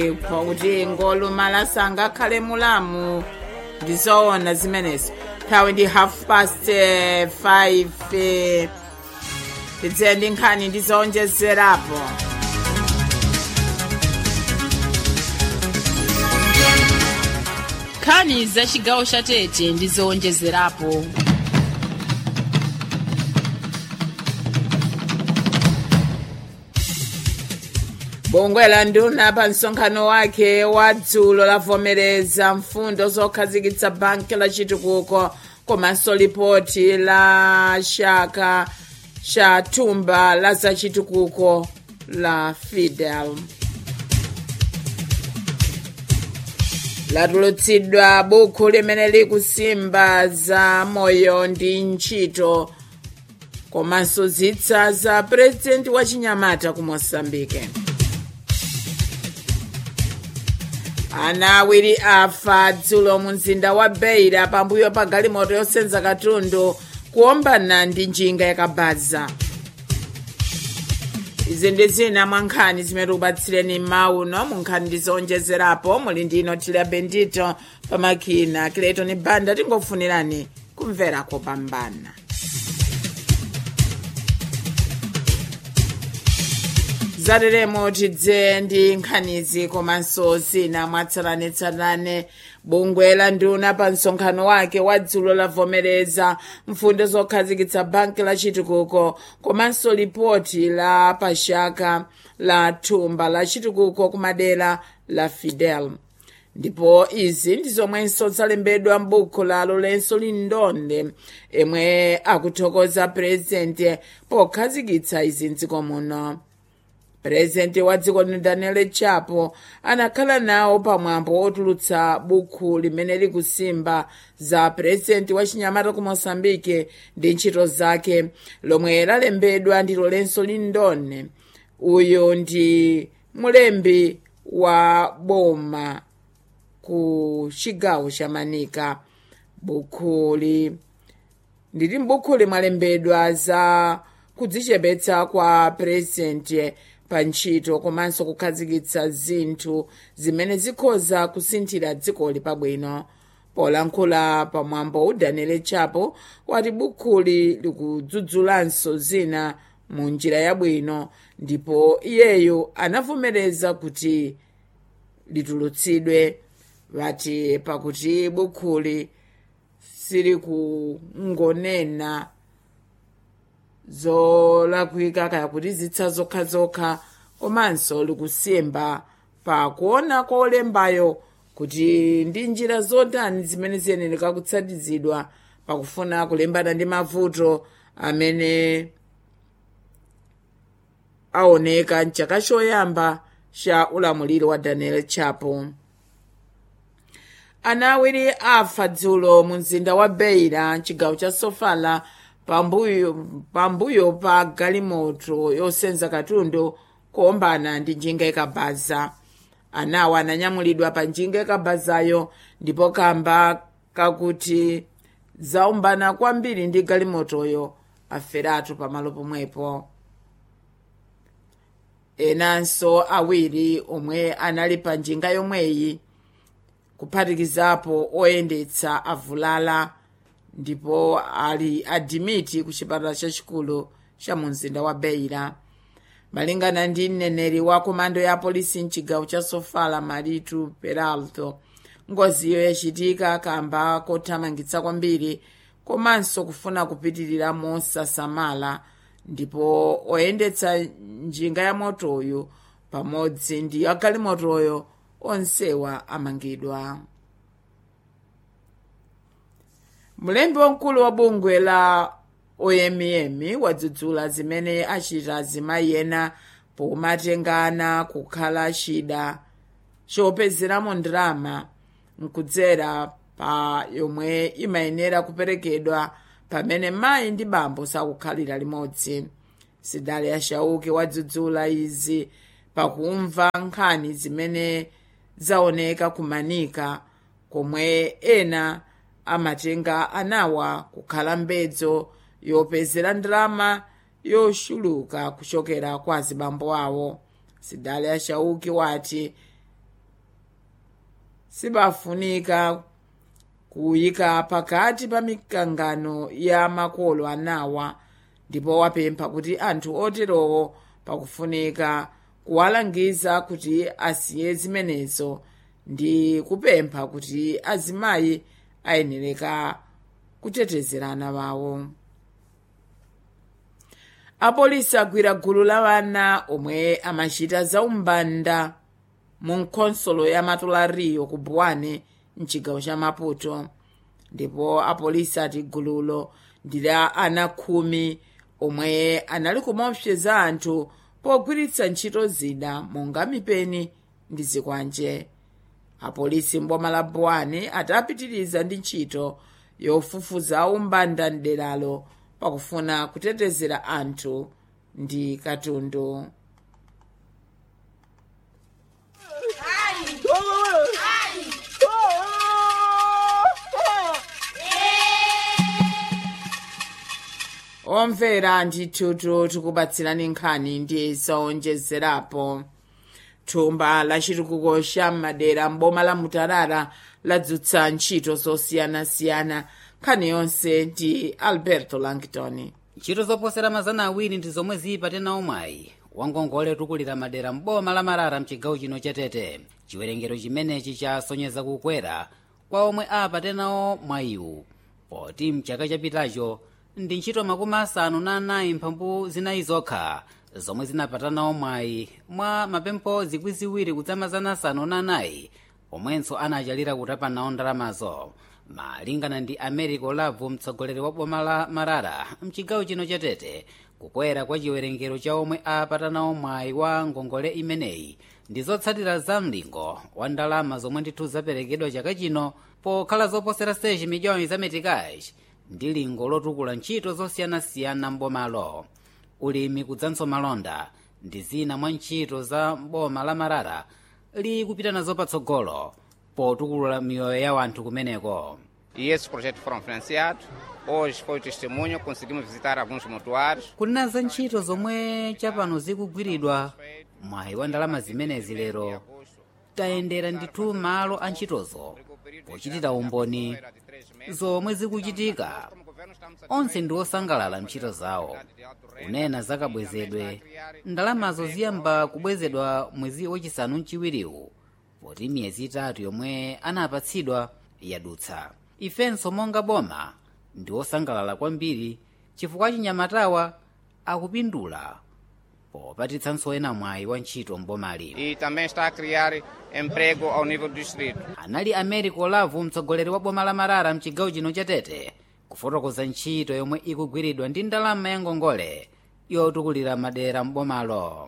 kuti ngolumala sangakhale mulamu ndizoona zimenezo nthawi ndi half past eh, 5 eh, tidziye ndi nkhani ndizowonjezerapo nkhani za chigawo cha tete ndi zowonjezerapo bungwe la nduna pa msonkhano wake wa dzulo lavomereza mfundo zokhazikitsa banki la chitukuko komanso lipoti la chaka cha thumba la zachitukuko la fidel latulutsidwa buku limene likusimba za moyo ndi ntchito komanso zitsa za purezidenti wa chinyamata ku mosambike ana awiri afa dzulo mu mzinda wa beira pambuyo pa galimoto yosenza katundu kuombana ndi njinga yakabaza izi ndi zina mwa nkhani zimene tikupatsireni mauno mu nkhani ndizowonjezerapo muli ndino tilia bendito pamakina kiletoni banda tingofunirani kumvera kopambana zateremo tidze ndi nkhanizi komanso zina mwatsalanetsalane bungwe la nduna pa msonkhano wake wa dzulo lavomereza mfundo zokhazikitsa banki la chitukuko komanso lipoti la pachaka la thumba la chitukuko kumadera la fidel ndipo izi ndi zomwenso zalembedwa m'buku la lorenso lindonde emwe akuthokoza purezidenti pokhazikitsa izi mdziko muno purezidenti wa dziko lino daniel chapo anakhala nawo pamwambo wotulutsa buku limene likusimba za purezidenti wa chinyamata ku mosambike ndi ntchito zake lomwe lalembedwa ndi lorenso lindone uyu ndi mulembi wa boma ku chigawo cha manika bukuli ndili m'bukhuli mwalembedwa za kudzichepetsa kwa purezidenti pa ntchito komanso kukhazikitsa zinthu zimene zikhoza kusinthira dzikoli pabwino polankhula pamwambo udanile chapo wati bukhuli likudzudzulanso zina mu njira yabwino ndipo iyeyo anavomereza kuti litulutsidwe vati pakuti bukhuli sili kungonena zolakwika kaya kuti zitsa zokhazokha komanso likusimba pa kuona kwa olembayo kuti ndi njira zotani zimene ziyenera kutsatizidwa pakufuna kulimbana ndi mavuto amene aoneka mchaka choyamba cha ulamuliro wa daniel chapo ana awiri afa dzulo mu mzinda wa beira mchigawo cha sofala pambuyo pambuyo pa galimoto yosenza katundu kuombana ndi njinga ikabaza anawa ananyamulidwa pa njinga ikabazayo ndipo kamba kakuti zaombana kwambiri ndi galimotoyo aferatu pamalo pomwepo enanso awiri omwe anali pa njinga yomweyi kuphatikizapo oyendetsa avulala ndipo ali adimiti ku chipatala chachikulu cha mu mzinda wa beira malingana ndi mneneri wa komando ya polisi mchigawo cha sofala maritu peralto ngoziyo yachitika kamba kothamangitsa kwambiri komanso kufuna kupitirira mosasamala ndipo oyendetsa njinga ya motoyo pamodzi ndi agalimotoyo onsewa amangidwa mlembi wamkulu wa bungwe la oyemiyemi wadzudzula zimene achita azimayi ena pomatengana kukhala chida chopezeramo ndalama nkudzera pa yomwe imayenera kuperekedwa pamene mayi ndi bambo sakukhalira limodzi sidale ashauke wadzudzula izi pakumva nkhani zimene zaoneka kumanika komwe ena amatenga anawa kukhala mbedzo yopezera ndalama yochuluka kuchokera kwa azibambo awo sidale ashauki wati sibafunika kuyika pakati pa mikangano ya makolo anawa ndipo wapempha kuti anthu oterowo pakufunika kuwalangiza kuti asiye zimenezo ndi kupempha kuti azimayi ayenereka kutetezerana wawo apolisi agwira gulu la wana omwe amachita zaumbanda mu nkhonsolo ya matulariyo ku buwane mchigawo cha maputo ndipo apolisi ati gululo ndi la ana khumi omwe anali kumaopseza anthu pogwiritsa ntchito zida monga mipeni ndi zikwanje apolisi mboma la buwane atapitiriza ndi ntchito yofufuza umbanda mderalo pakufuna kutetezera anthu ndi katundu omvera ndithutu tikupatsirani nkhani ndi zowonjezerapo thumba la chitukuko cha madera mboma la mutarara ladzutsa ntchito zosiyanasiyana nkhani yonse ndi alberto langton ntchito zoposera mazana awiri ndi zomwe zili patena omwayi wangongole tukulira madera mboma la marara mchigawo chino chatete chiwerengero chimenechi chasonyeza kukwera kwa omwe apatenawo mwayiwu poti mchaka chapitacho ndi ntchito makumi asanu na anayi mphambu zinayi zokha zomwe zinapatanawo mwayi mwa mapempho zikwi ziwiri kudzamazana asanu na anayi omwenso anachalira kutapanawo ndalamazo malingana ndi americo lavu mtsogoleri wa boma la marara mchigawo chino chatete kukwera kwa chiwerengero cha omwe apatanawo mwayi wa ngongole imeneyi ndi zotsatira za mlingo wa ndalama zomwe ndithu zaperekedwa chaka chino pokhala zoposera 6 miliyoni za metikaji ndi lingo lotukula ntchito zosiyanasiyana mbomalo ulimi kudzanso malonda ndi zina mwa ntchito za boma la marara likupita nazo patsogolo potukula miyoyo ya wanthu kumeneko E esses projetos foram financiados. Hoje foi o testemunho, conseguimos visitar alguns mortuários. kunena za ntchito zomwe chapano zikugwiridwa mwayi wa ndalama zimenezi lero tayendera ndithu malo a ntchitozo pochitira umboni zomwe zikuchitika onse ndi osangalala ntchito zawo kunena zakabwezedwe ndalamazo ziyamba kubwezedwa mwezi wachisanu mchiwiriwu poti miyezi itatu yomwe anapatsidwa yadutsa ifenso monga boma ndi osangalala kwambiri chifukwa chinyamatawa akupindula popatitsanso ena mwayi wa ntchito mbomali E também está a criar emprego ao nível do distrito. anali americo lavu mtsogoleri wa boma la marara mchigawo chino chatete kufotokoza ntchito yomwe ikugwiridwa ndi ndalama ya ngongole yotukulira madera mbomalo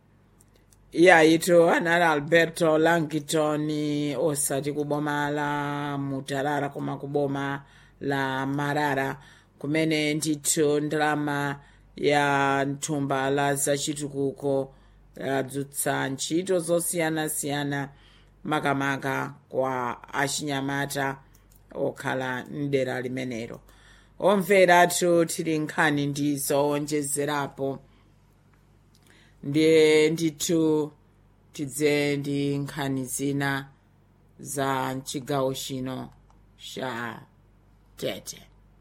iyayitu anali alberto langton osati kuboma la mutarara koma kuboma la marara kumene ndithu ndalama ya thumba la zachitukuko yadzutsa ntchito zosiyanasiyana makamaka kwa achinyamata okhala mdera limenelo omveratu tili nkhani ndi zowonjezerapo ndiye ndithu tidze ndi nkhani zina za mchigawo chino cha tete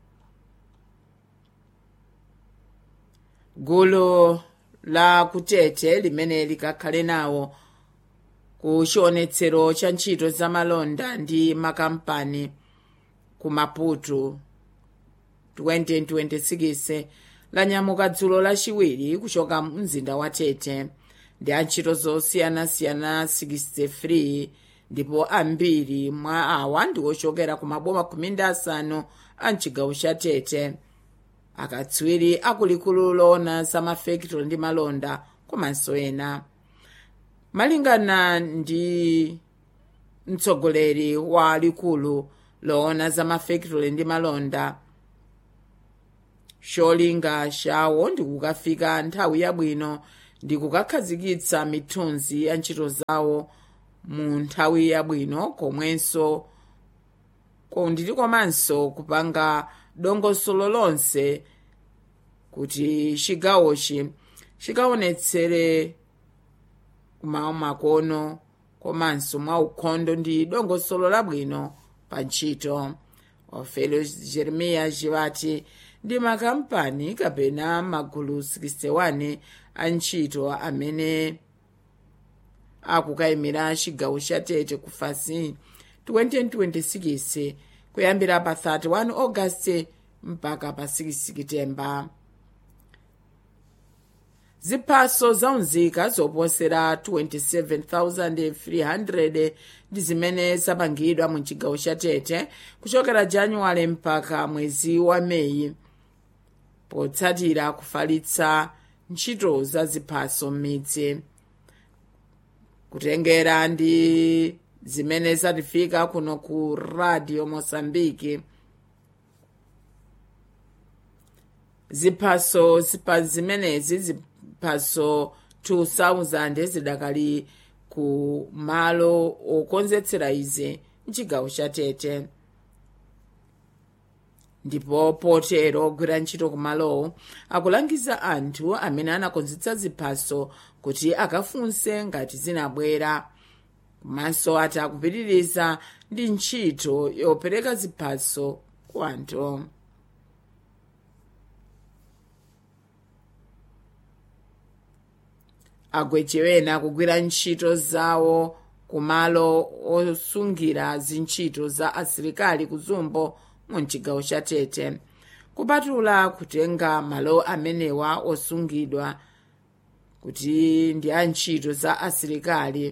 gulu la kutete limene likakhale nawo ku chionetsero cha ntchito za malonda ndi makampani ku maputo 2026 lanyamuka dzulo lachiwiri kuchoka mzinda wa tete ndi antchito zosiyanasiyana 63 ndipo ambiri mwa awa ndi ochokera ku maboma khumi ndi asanu a mchigawo cha tete akatswiri akulikulu loona za mafekitolo ndi malonda komanso ena malingana ndi mtsogoleri wa likulu loona za mafekitolo ndi malonda cholinga chawo ndi kukafika nthawi yabwino ndi kukakhazikitsa mithunzi ya ntchito zawo mu nthawi yabwino komwenso nditi komanso kupanga dongosolo lonse kuti chigawochi chikaonetsere kumakono komanso mwa ukhondo ndi dongosolo labwino pa ntchito ofelio jeremiya jivati ndi makampani kapena magulu 61 a ntchito amene akukayimira chigawo cha tete ku fasi 2026 kuyambira pa 31 ogasiti mpaka pa 6 sekitemba ziphaso zaunzika zoposera 27,300 ndi zimene zapangidwa mu chigawo cha tete kuchokera januwale mpaka mwezi wa meyi potsatira kufalitsa ntchito za ziphaso m'midzi kutengera ndi zimene zatifika kuno ku radio mosambiki ziphaso zipa zimenezi ziphaso 2000 zidakali ku malo okonzetsera izi mchigawo cha tete ndipo potero ogwira ntchito kumalowo akulangiza anthu amene anakonzetsa ziphaso kuti akafunse ngati zinabwera komanso ati akupitiriza ndi ntchito yopereka ziphaso ku anthu agwechewena kugwira ntchito zawo kumalo osungira zintchito za asilikali kuzumbo mu mchigawo cha tete kupatula kutenga malo amenewa osungidwa kuti ndi a ntchito za asilikali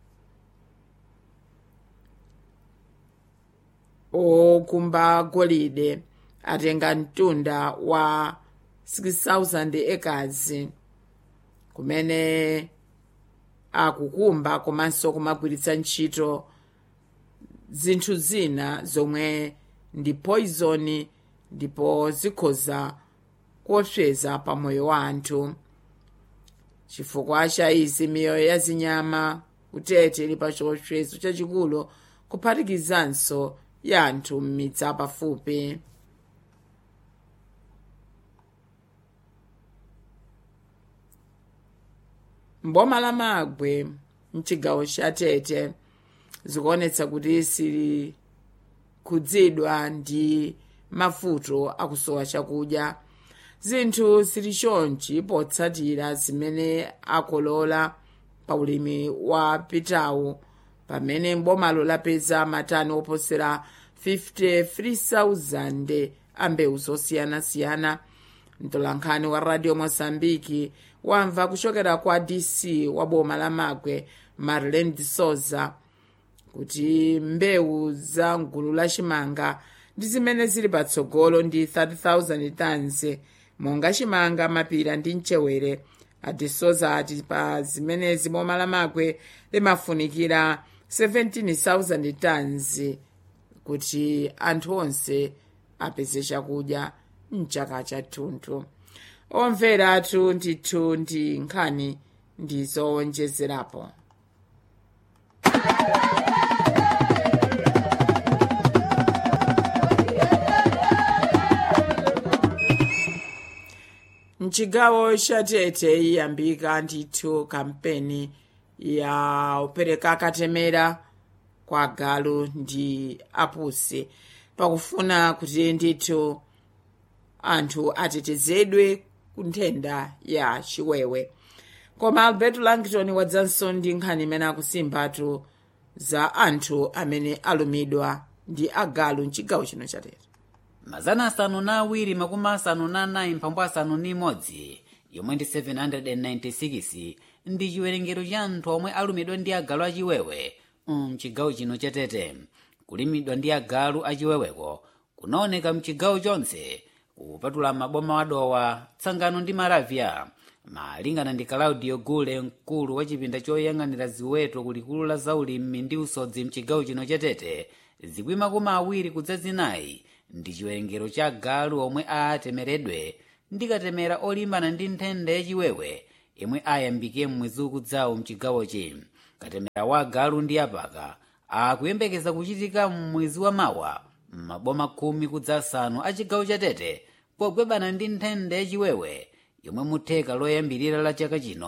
okumba golide atenga mtunda wa 6000 acres kumene akukumba komanso kumagwiritsa ntchito zinthu zina zomwe ndi poison ndipo zikhoza kuopseza pa moyo wa anthu chifukwa cha izi miyoyo ya zinyama kutete ili pa chiopsezo chachikulu kuphatikizanso ya anthu m'midzi apafupi mboma la magwe mchigawo cha tete zikuonetsa kuti sili khudzidwa ndi mavuto akusowa chakudya zinthu zili chonchi potsatira zimene akolola pa ulimi wa pitawu pamene mbomalo lapeza matani oposera 53,000 a mbewu zosiyanasiyana mtolankhani wa radio mozambiki wamva kuchokera kwa dc wa boma la magwe marlen de souza kuti mbewu za mgulu la chimanga ndi zimene zili patsogolo ndi 30,000 tons monga chimanga mapira ndi mchewere adisoza ati pa zimenezi boma la magwe limafunikira 17,000 tons kuti anthu onse apeze chakudya mchaka chathunthu omvera athu ndithu ndi nkhani ndizowonjezerapo mchigawo cha tete iyambika ndithu kampeni ya upereka katemera kwa galu ndi apusi pakufuna kuti ndithu anthu atetezedwe ku nthenda ya chiwewe koma albert langton wadzanso ndi nkhani imene akusimbatu za anthu amene alumidwa ndi agalu mchigawo chino cha tete mazana asanu na awiri makumi asanu na anayi mphambu asanu ni imodzi yomwe ndi 796 ndi chiwerengero cha anthu omwe alumidwa ndi agalu achiwewe mchigawo chino cha tete kulimidwa ndi agalu achiweweko kunaoneka mchigawo chonse kupatula maboma wadowa tsangano ndi maravya malingana ndi claudio gule mkulu wa chipinda choyang'anira ziweto kulikulu la zaulimi ndi usodzi mchigawo chino cha tete zikwi makumi awiri kudza zinayi ndi chiwerengero cha galu omwe atemeredwe ndi katemera olimbana ndi nthenda yachiwewe imwe ayambike mmwezi ukudzawo mchigawochi katemera wa galu ndi apaka akuyembekeza kuchitika mmwezi wa mawa m'maboma khumi kudza asanu a chigawo cha tete pogwebana ndi nthenda yachiwewe yomwe mutheka loyambirira la chaka chino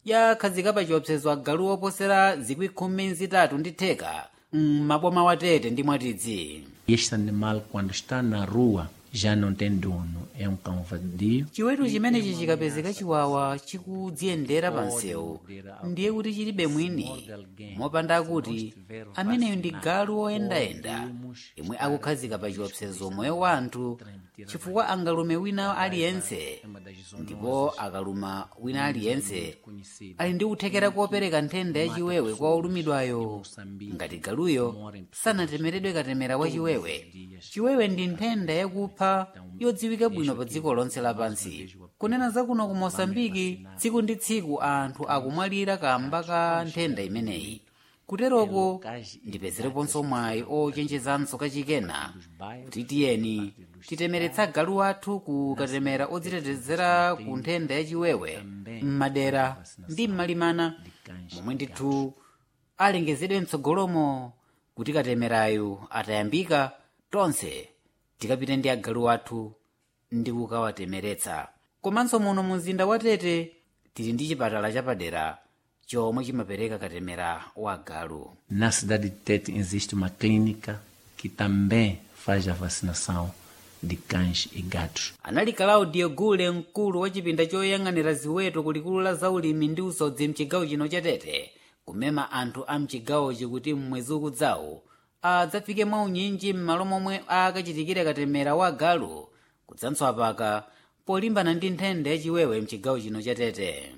yakhazika pa chiopsezo agalu oposera zikwi khumi zitatu ndi theka m'maboma watete ndi mwatidzi Este animal, quando está na rua, já não tem dono. É um cão vadio. chiweto chimenechi chikapezeka chiwawa chikudziyendera pa msewu ndiye kuti chilibe mwini mopanda kuti ameneyo ndi galu oyendayenda imwe akukhazika pa chiopsezo moyo wa anthu chifukwa angalume wina aliyense ndipo akaluma wina aliyense ali ndi kuthekera kopereka nthenda yachiwewe kwa olumidwayo ngati galuyo sanatemeredwe katemera wa chiwewe chiwewe ndi nthenda yakupha yodziwika bwino pa dziko lonse lapansi kunena zakuno ku mosambiki tsiku ndi tsiku anthu akumwalira kamba ka nthenda imeneyi kuteroko ndipezereponso mwayi ochenjezanso kachikena kuti tiyeni titemeretsa galu athu ku katemera odzitetezera ku nthenda yachiwewe m'madera ndi m'malimana momwe ndithu alengezedwe mtsogolomo kuti katemerayo atayambika tonse tikapite ndi agalu athu ndi kukawatemeretsa komanso muno mu mzinda wa tete tili ndi chipatala chapadera chomwe chimapereka katemera wa galu Na cidade de Tete existe uma clínica que também faz a vacinação de cães e gatos. anali claudio gule mkulu wa chipinda choyang'anira ziweto kulikulu la zaulimi ndi usodzi mchigawo chino cha tete kumema anthu a mchigawochi kuti mmwezi ukudzawo adzafike mwaunyinji m'malo momwe akachitikire katemera wa galu kudzanso apaka polimbana ndi nthenda yachiwewe mchigawo chino cha tete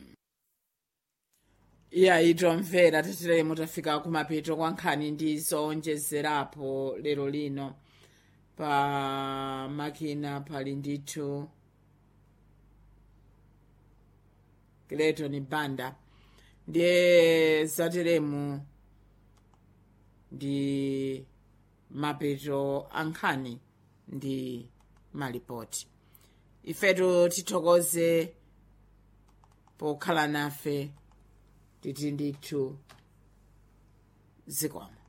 iya itomvera teteremo tafika kumapeto kwa nkhani ndi zowonjezerapo lero lino pa makina pali ndithu kileton banda ndiye zateremu ndi mapeto a nkhani ndi malipoti ifetu tithokoze pokhala nafe titi ndithu zikomo